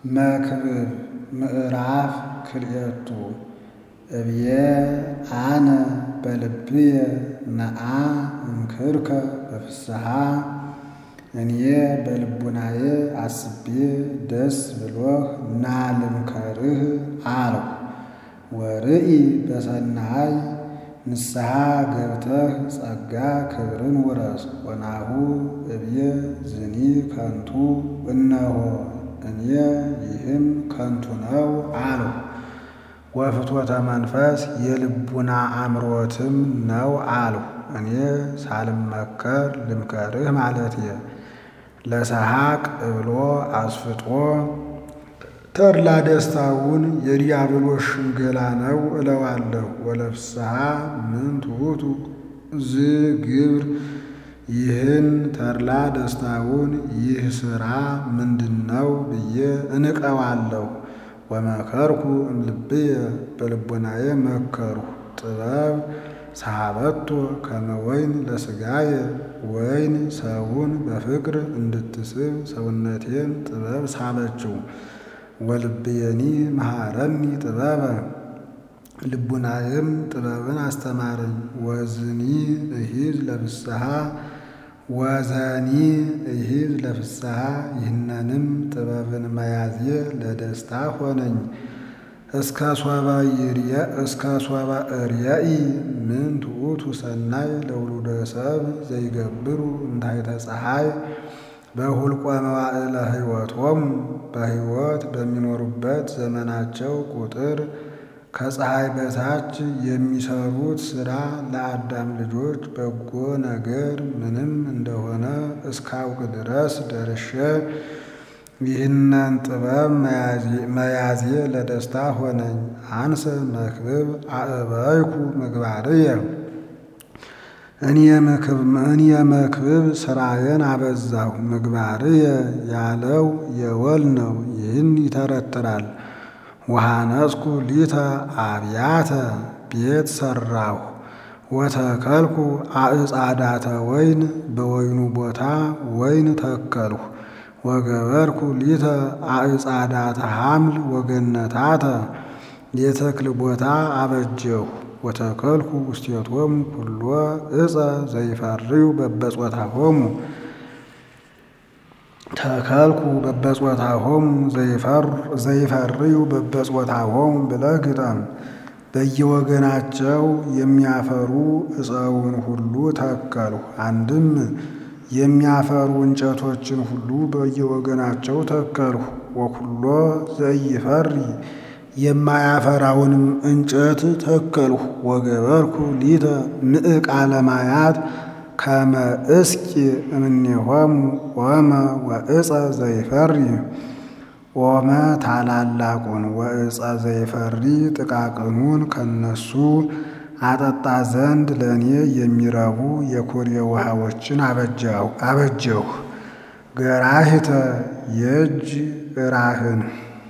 መክብብ ምዕራፍ ክልኤቱ እብየ አነ በልብየ ነአ እምክርከ በፍስሓ እኔ በልቡናዬ አስቤ ደስ ብሎህ ና ልምከርህ አልሁ። ወርኢ በሰናይ ንስሐ ገብተህ ጸጋ ክብርን ውረስ። ወናሁ እብየ ዝኒ ከንቱ እነሆ እኔ ይህም ከንቱ ነው አልሁ። ወፍትወተ መንፈስ የልቡና አምሮትም ነው አልሁ። እኔ ሳልመከር ልምከርህ ማለትየ ለሰሐቅ እብሎ አስፍጦ ተድላ ደስታውን የዲያብሎስ ሽንገላ ነው እለዋለሁ። ወለፍስሓ ምንት ውእቱ ዝግብር ይህን ተድላ ደስታውን ይህ ሥራ ምንድነው ብዬ እንቀዋለሁ። ወመከርኩ እምልብየ በልቡናዬ መከርሁ ጥበብ ሰሃበቶ ከመ ወይን ለሥጋየ ወይን ሰውን በፍቅር እንድትስብ ሰውነቴን ጥበብ ሳበችው። ወልብየኒ መሃረኒ ጥበበ ልቡናዬም ጥበብን አስተማረኝ። ወዝኒ እሂዝ ለፍስሓ ወዘኒ እሂዝ ለፍስሓ ይህነንም ጥበብን መያዝየ ለደስታ ሆነኝ። እስከ ሶበ እርየኢ ምንት ውእቱ ሰናይ ለውሉደ ሰብ ዘይገብሩ እንታሕተ ፀሐይ በሁልቆ መዋዕለ ሕይወቶሙ በሕይወት በሚኖሩበት ዘመናቸው ቁጥር ከፀሐይ በታች የሚሰሩት ሥራ ለአዳም ልጆች በጎ ነገር ምንም እንደሆነ እስካውቅ ድረስ ደርሼ ይህንን ጥበብ መያዜ ለደስታ ሆነኝ። አንሰ መክብብ አእበይኩ ምግባርየ እኔ መክብብ ሥራዬን አበዛሁ። ምግባርየ ያለው የወል ነው። ይህን ይተረትራል። ወሃነጽኩ ሊተ አብያተ ቤት ሠራሁ። ወተከልኩ አዕጻዳተ ወይን በወይኑ ቦታ ወይን ተከልሁ። ወገበርኩ ሊተ አዕጻዳተ ሐምል ወገነታተ የተክል ቦታ አበጀሁ። ወተከልኩ ውስቴቶሙ ኩሎ ዕፀ ዘይፈርዩ በበጾታሆሙ ተከልኩ በበጾታሆሙ ዘይፈርዩ በበጾታሆሙ ብለህ ግጠም። በየወገናቸው የሚያፈሩ ዕፀውን ሁሉ ተከልሁ። አንድም የሚያፈሩ እንጨቶችን ሁሉ በየወገናቸው ተከልሁ። ወኩሎ ዘይፈሪ የማያፈራውንም እንጨት ተከልሁ። ወገበርኩ ሊተ ምዕቃለ ማያት ከመ እስቂ እምኔሆሙ ኦመ ወዕፀ ዘይፈሪ ኦመ ታላላቁን ወዕፀ ዘይፈሪ ጥቃቅኑን ከነሱ አጠጣ ዘንድ ለእኔ የሚረቡ የኩሬ ውሃዎችን አበጀሁ። ገራሂተ የእጅ እራህን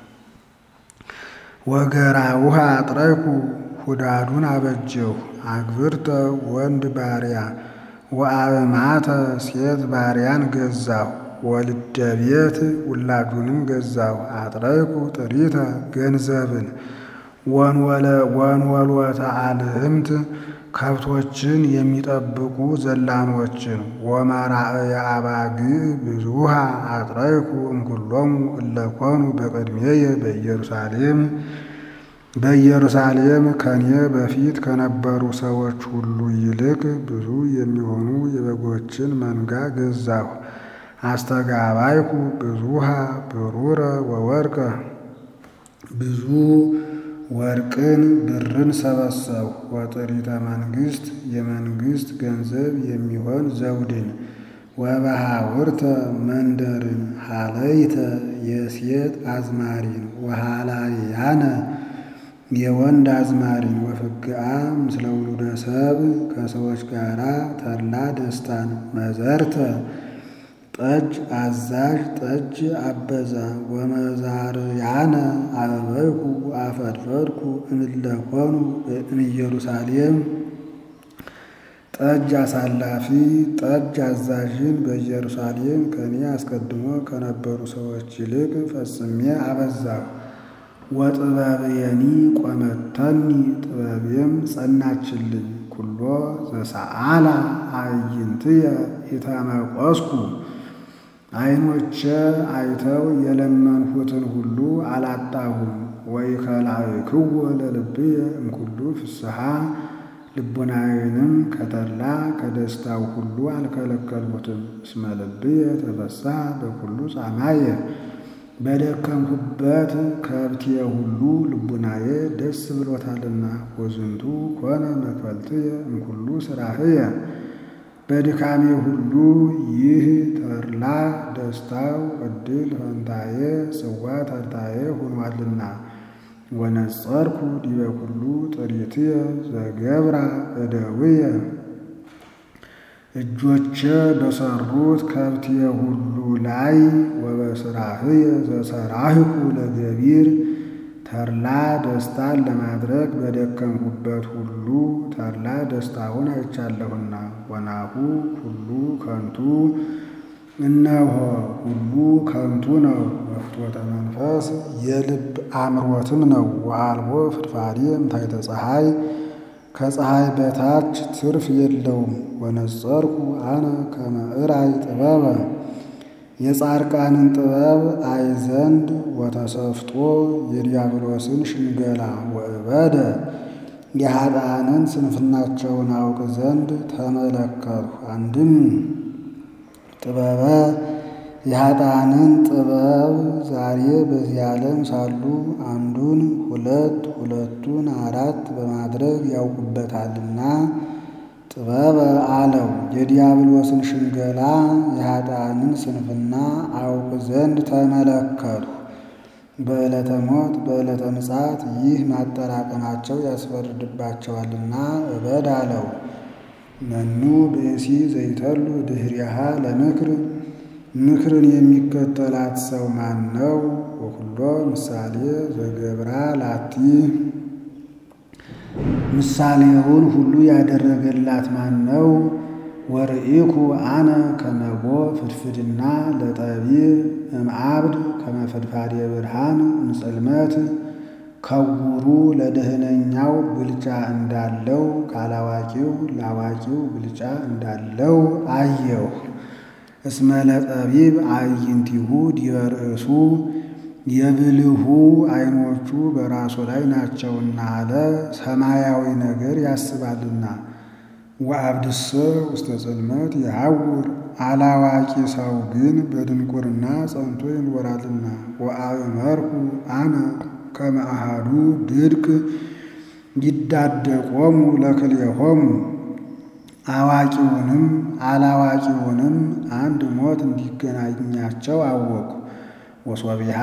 ወገራ ውሃ አጥረይኩ ሁዳዱን አበጀሁ። አግብርተ ወንድ ባሪያ ወአእማተ ሴት ባሪያን ገዛሁ። ወልደ ቤት ውላዱንም ገዛሁ። አጥረይኩ ጥሪተ ገንዘብን ወንወልወተ አልህምት ከብቶችን የሚጠብቁ ዘላኖችን ወመራእየ አባግዕ ብዙሃ አጥረይኩ እምኩሎሙ እለኮኑ በቅድሜየ በኢየሩሳሌም በኢየሩሳሌም ከኔ በፊት ከነበሩ ሰዎች ሁሉ ይልቅ ብዙ የሚሆኑ የበጎችን መንጋ ገዛሁ። አስተጋባይኩ ብዙሃ ብሩረ ወወርቀ ብዙ ወርቅን ብርን ሰበሰብሁ። ወጥሪተ መንግሥት የመንግሥት ገንዘብ የሚሆን ዘውድን ወበሃውርተ መንደርን ሃለይተ የሴት አዝማሪን ወሃላያነ የወንድ አዝማሪን ወፍግአ ምስለ ውሉደ ሰብ ከሰዎች ጋር ተድላ ደስታን መዘርተ ጠጅ አዛዥ ጠጅ አበዛ ወመዛርያነ አበበይኩ አፈድፈድኩ እምለኮኑ እምኢየሩሳሌም ጠጅ አሳላፊ ጠጅ አዛዥን በኢየሩሳሌም ከእኔ አስቀድሞ ከነበሩ ሰዎች ይልቅ ፈጽሜ አበዛሁ። ወጥበብየኒ ቆመተኒ ጥበቤም ጸናችልኝ። ኩሎ ዘሰአላ አዕይንትየ ኢተመቆስኩ ዓይኖቼ አይተው የለመንሁትን ሁሉ አላጣሁም። ወኢከላእክዎ ለልብየ እምኩሉ ፍስሓ ልቡናዬንም ከተድላ ከደስታው ሁሉ አልከለከልሁትም። እስመ ልብየ ተፈስሐ በኩሉ ጻማየ በደከምሁበት ከብቴ ሁሉ ልቡናዬ ደስ ብሎታልና። ወዝንቱ ኮነ መክፈልትየ እምኩሉ ሥራህየ በድካሜ ሁሉ ይህ ተድላ ደስታው ዕድል ፈንታዬ ጽዋ ተርታዬ ሆኗልና። ወነጸርኩ ዲበ ኩሉ ጥሪትየ ዘገብራ እደውየ እጆቼ በሰሩት ከብቴ ሁሉ ላይ ወበስራህየ ዘሰራህኩ ለገቢር ተድላ ደስታን ለማድረግ በደከምሁበት ሁሉ ተድላ ደስታውን አይቻለሁና። ወናሁ ሁሉ ከንቱ እነሆ ሁሉ ከንቱ ነው። ወፍትወተ መንፈስ የልብ አምሮትም ነው። ወአልቦ ፍድፋዴ እምታሕተ ፀሐይ ከፀሐይ በታች ትርፍ የለውም። ወነጸርኩ አነ ከመ እራይ ጥበበ የጻድቃንን ጥበብ አይ ዘንድ ወተሰፍጦ የዲያብሎስን ሽንገላ ወእበደ የኃጥአንን ስንፍናቸውን አውቅ ዘንድ ተመለከትሁ። አንድም ጥበበ የኃጥአንን ጥበብ ዛሬ በዚህ ዓለም ሳሉ አንዱን ሁለት ሁለቱን አራት በማድረግ ያውቁበታልና ጥበበ አለው። የዲያብሎስን ሽንገላ የኃጥአንን ስንፍና አውቅ ዘንድ ተመለከትሁ። በዕለተ ሞት በዕለተ ምጽአት ይህ ማጠራቀማቸው ያስፈርድባቸዋልና እበድ አለው። መኑ ብእሲ ዘይተሉ ድኅሪሃ ለምክር ምክርን የሚከተላት ሰው ማን ነው? ወኩሎ ምሳሌ ዘገብራ ላቲ ምሳሌውን ሁሉ ያደረገላት ማን ነው? ወርኢኩ አነ ከመቦ ፍድፍድና ለጠቢብ እምአብድ ከመፈድፋዴ ብርሃን እምጽልመት ከውሩ ለደህነኛው ብልጫ እንዳለው ካላዋቂው ላዋቂው ብልጫ እንዳለው አየሁ። እስመ ለጠቢብ አዕይንቲሁ ዲበ ርእሱ የብልሁ ዓይኖቹ በራሱ ላይ ናቸውና አለ። ሰማያዊ ነገር ያስባልና። ወአብድሰ ውስተ ጽልመት የሐውር አላዋቂ ሰው ግን በድንቁርና ጸንቶ ይኖራልና። ወአእመርኩ አነ ከመ አሐዱ ድድቅ ይዳደቆሙ ለክልኤሆሙ አዋቂውንም አላዋቂውንም አንድ ሞት እንዲገናኛቸው አወቁ። ወሶቢሃ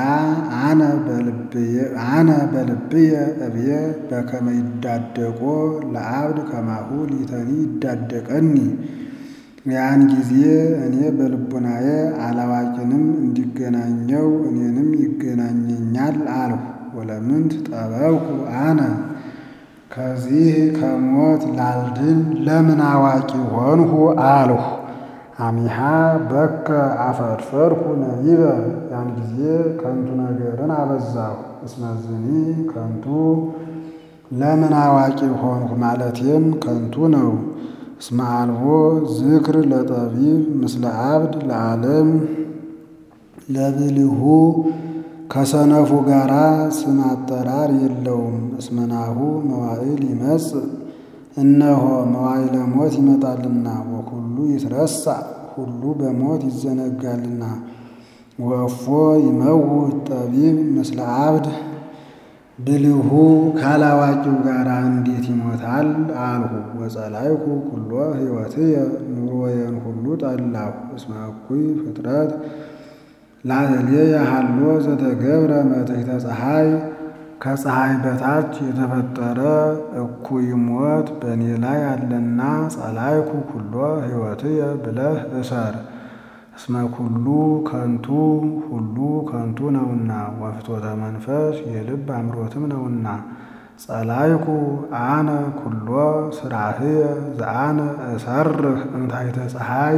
አነ በልብየ እብየ በከመ ይዳደቆ ለአብድ ከማሁ ሊተኒ ይዳደቀኒ። ያን ጊዜ እኔ በልቡናዬ አላዋቂንም እንዲገናኘው እኔንም ይገናኘኛል አልሁ። ወለምንት ጠበብኩ አነ ከዚህ ከሞት ላልድን ለምን አዋቂ ሆንሁ አልሁ። አሚሃ በከ አፈድፈድኩ ነቢበ ያን ጊዜ ከንቱ ነገርን አበዛሁ። እስመዝኒ ከንቱ ለምን አዋቂ ሆንሁ ማለቴም ከንቱ ነው። እስመ አልቦ ዝክር ለጠቢብ ምስለ አብድ ለዓለም ለብልሁ ከሰነፉ ጋራ ስም አጠራር የለውም። እስመናሁ መዋዕል ይመጽእ እነሆ መዋዕለ ሞት ይመጣልና። ወኩሉ ይትረሳ ሁሉ በሞት ይዘነጋልና። ወእፎ ይመውት ጠቢብ ምስለ አብድ ብልሁ ካላዋቂው ጋር እንዴት ይሞታል አልሁ። ወጸላይኩ ኩሎ ሕይወትየ ኑሮዬን ሁሉ ጠላሁ። እስመ እኩይ ፍጥረት ላዕሌየ ሀሎ ዘተገብረ መትሕተ ፀሐይ ከፀሐይ በታች የተፈጠረ እኩይ ሞት በእኔ ላይ አለና ጸላይኩ ኩሎ ሕይወትየ ብለህ እሰር። እስመ ኩሉ ከንቱ ሁሉ ከንቱ ነውና፣ ወፍትወተ መንፈስ የልብ አምሮትም ነውና። ጸላይኩ አነ ኩሎ ስራህየ ዘአነ እሰርህ እምታሕተ ፀሐይ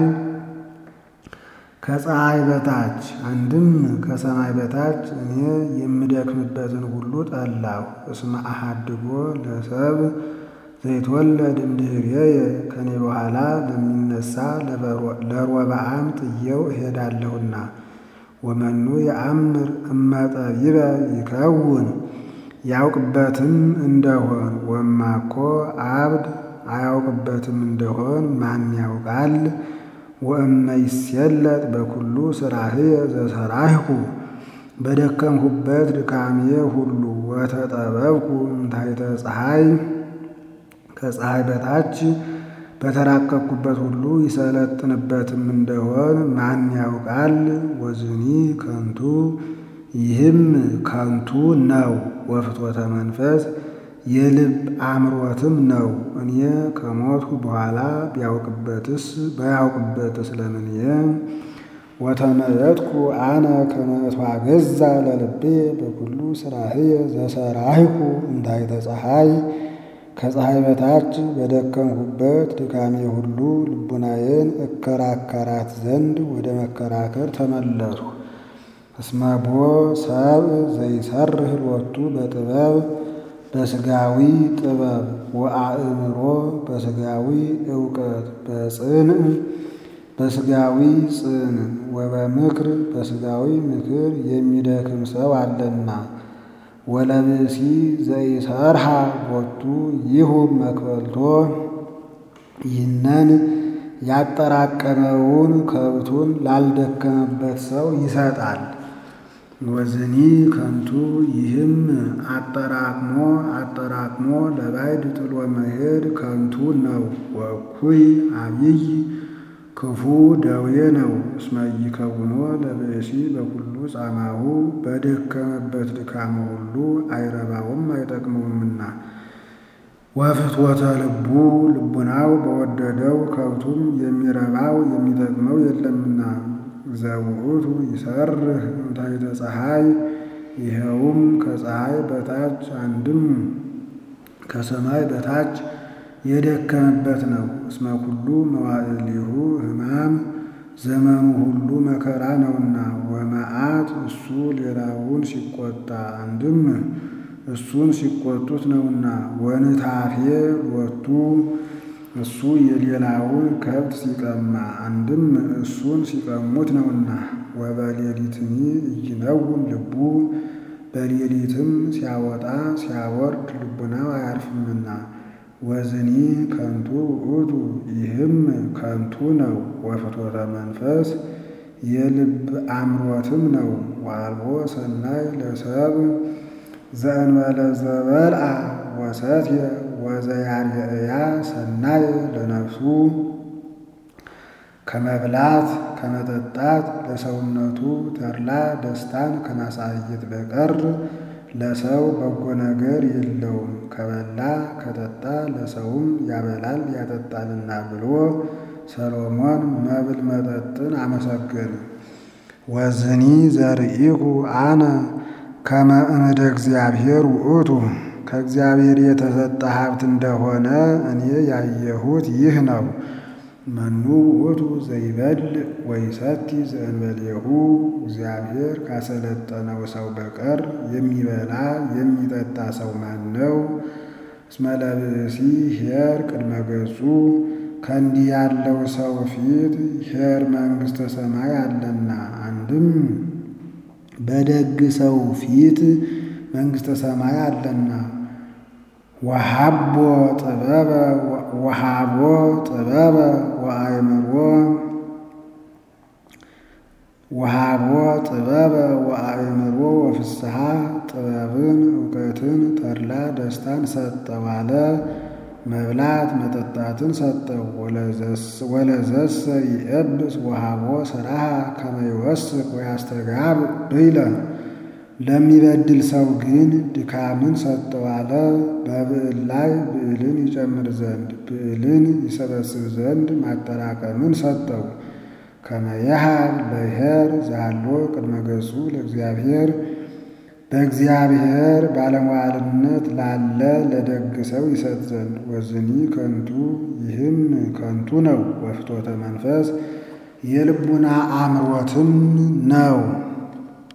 ከፀሐይ በታች አንድም ከሰማይ በታች እኔ የምደክምበትን ሁሉ ጠላሁ። እስመ አሐድጎ ለሰብ ዘይትወለድ እምድኅሬየ ከኔ በኋላ ለሚነሳ ለሮብዓም ጥዬው እሄዳለሁና። ወመኑ የአምር እመጠቢበ ይከውን ያውቅበትም እንደሆን ወማኮ አብድ አያውቅበትም እንደሆን ማን ያውቃል? ወእመ ይሴለጥ በኩሉ ስራህየ ዘሰራህኩ በደከምሁበት ድካሜ ሁሉ ወተጠበብኩ እምታሕተ ፀሐይ ከፀሐይ በታች በተራቀቅኩበት ሁሉ ይሰለጥንበትም እንደሆን ማን ያውቃል? ወዝኒ ከንቱ ይህም ከንቱ ነው። ወፍትወተ መንፈስ የልብ አምሮትም ነው። እኔ ከሞትሁ በኋላ ቢያውቅበትስ ባያውቅበትስ ለምንየ ወተመየጥኩ አነ ከመ እትዋገዛ ለልቤ በኩሉ ስራህየ ዘሰራህኩ እምታሕተ ፀሐይ ከፀሐይ በታች በደከምሁበት ድካሜ ሁሉ ልቡናዬን እከራከራት ዘንድ ወደ መከራከር ተመለሱ። እስመ ቦ ሰብእ ዘይሰርህ ሎቱ በጥበብ በስጋዊ ጥበብ ወአእምሮ በስጋዊ እውቀት በጽንዕ በስጋዊ ጽን ወበምክር በስጋዊ ምክር የሚደክም ሰው አለና። ወለብእሲ ዘይሰርሃ ቦቱ ይሁብ መክበልቶ ይህንን ያጠራቀመውን ከብቱን ላልደከመበት ሰው ይሰጣል። ወዝኒ ከንቱ ይህም አጠራቅሞ አጠራቅሞ ለባዕድ ጥሎ መሄድ ከንቱ ነው። ወእኩይ አብይ ክፉ ደዌ ነው። እስመ ኢይከውኖ ለብእሲ በኩሉ ጻማሁ በደከመበት ድካሙ ሁሉ አይረባውም አይጠቅመውምና። ወፍትወተ ልቡ ልቡናው በወደደው ከብቱም የሚረባው የሚጠቅመው የለምና። ዘውእቱ ይሰርህ እምታሕተ ፀሐይ ይኸውም ከፀሐይ በታች አንድም ከሰማይ በታች የደከመበት ነው። እስመ ኩሉ መዋዕሊሁ ሕማም ዘመኑ ሁሉ መከራ ነውና። ወመዓት እሱ ሌላውን ሲቆጣ አንድም እሱን ሲቆጡት ነውና። ወንታፌ ሎቱ እሱ የሌላውን ከብት ሲቀማ አንድም እሱን ሲቀሙት ነውና። ወበሌሊትኒ ኢይነውም ልቡ በሌሊትም ሲያወጣ ሲያወርድ ልቡናው አያርፍምና። ወዝኒ ከንቱ ውእቱ ይህም ከንቱ ነው። ወፍትወተ መንፈስ የልብ አምሮትም ነው። ወአልቦ ሰናይ ለሰብእ ዘእንበለ ዘበልዐ ወሰትየ ወዘያርየእያ ሰናይ ለነፍሱ ከመብላት ከመጠጣት ለሰውነቱ ተድላ ደስታን ከማሳየት በቀር ለሰው በጎ ነገር የለውም። ከበላ ከጠጣ ለሰውም ያበላል ያጠጣልና ብሎ ሰሎሞን መብል መጠጥን አመሰገነ። ወዝኒ ዘርኢኩ አነ ከመ እምደ እግዚአብሔር ውእቱ ከእግዚአብሔር የተሰጠ ሀብት እንደሆነ እኔ ያየሁት ይህ ነው። መኑ ውእቱ ዘይበልዕ ወይሰቲ ዘእንበሌሁ እግዚአብሔር ካሰለጠነው ሰው በቀር የሚበላ የሚጠጣ ሰው ማን ነው? እስመ ለብእሲ ኄር ቅድመ ገጹ ከእንዲህ ያለው ሰው ፊት ኄር መንግሥተ ሰማይ አለና። አንድም በደግ ሰው ፊት መንግሥተ ሰማይ አለና። ወሃቦ ጥበበ ወሃቦ ጥበበ ወአእምሮ ወሃቦ ጥበበ ወአእምሮ ወፍስሐ ጥበብን እውቀትን ተድላ ደስታን ሰጠው አለ። መብላት መጠጣትን ሰጠው። ወለዘሰ ይእብስ ወሃቦ ሥራሃ ከመ ይወስክ ወያስተጋብ ብይለ ለሚበድል ሰው ግን ድካምን ሰጠው አለ። በብዕል ላይ ብዕልን ይጨምር ዘንድ ብዕልን ይሰበስብ ዘንድ ማጠራቀምን ሰጠው። ከመ የሃብ ለኄር ዛሎ ቅድመ ገጹ ለእግዚአብሔር በእግዚአብሔር ባለሟልነት ላለ ለደግ ሰው ይሰጥ ዘንድ ወዝኒ ከንቱ ይህም ከንቱ ነው። ወፍቶተ መንፈስ የልቡና አምሮትም ነው።